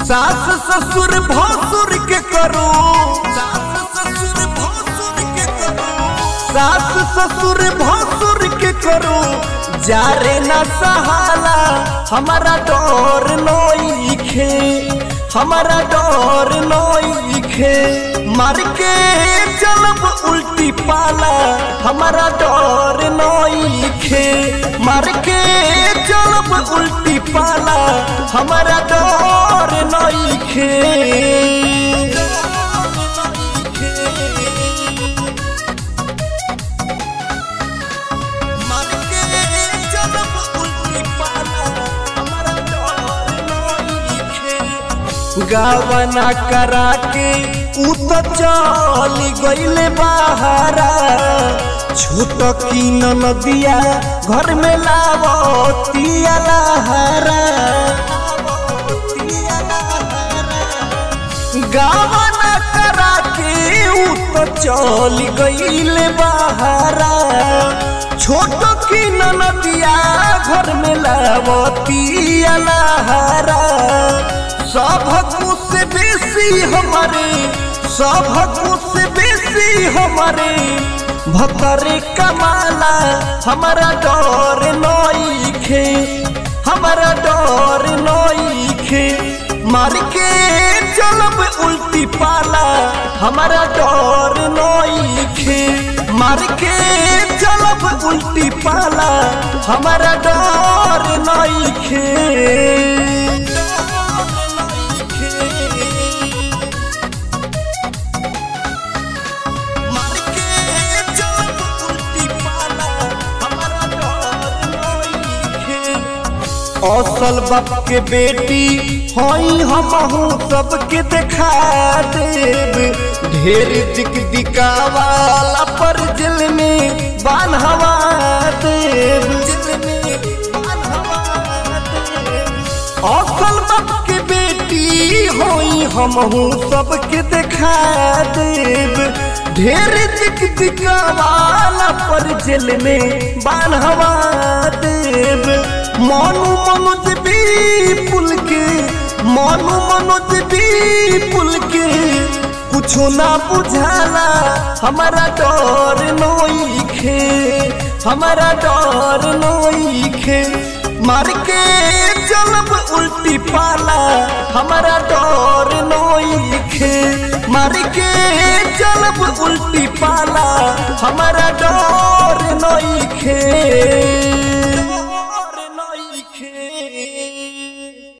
सास ससुर भसुर के करो सास ससुर भसुर के करो सास ससुर भसुर के करो जारे न सहाला हमारा डर नोईखे हमारा डर नोईखे मार के चलब उल्टी पाला हमारा डर नोईखे मार के चलब उल्टी पाला हमारा डर नोईखे मार के चलब उल्टी पाला हमारा डर नोईखे गावना करा के उ तो चली गईले बाहरा छोट की नदिया घर में लावतिया लहरा गावना करा के उ तो चली गईले बाहरा छोट की नदिया घर में लावतिया लहरा सब कुछ बेसी हमारे सब कुछ बेसी हमारे भतरे कमाला हमारा डर नईखे हमारा डर नईखे मार के चलब उल्टी पाला हमारा डर नईखे मार के चलब उल्टी पाला हमारा डर नईखे मार के चलब उल्टी पाला हमारा डर नईखे असल बाप के बेटी हई हमहू सबके देखा देब ढेर दिक दिकावाला पर दिल में बान्हवा देब दिल में बान्हवा देब असल बाप के बेटी होई हमहू सबके देखा देब ढेर दिक दिकावाला पर जेल में बान्हवा देब मनु मनोज भी पुल के मनु मनोज भी पुल के कुछो ना बुझाला हमारा डर नोईखे हमारा डर नोईखे मार के चलब उल्टी पाला हमारा डर नोईखे मार के चलब उल्टी पाला हमारा डर नोईखे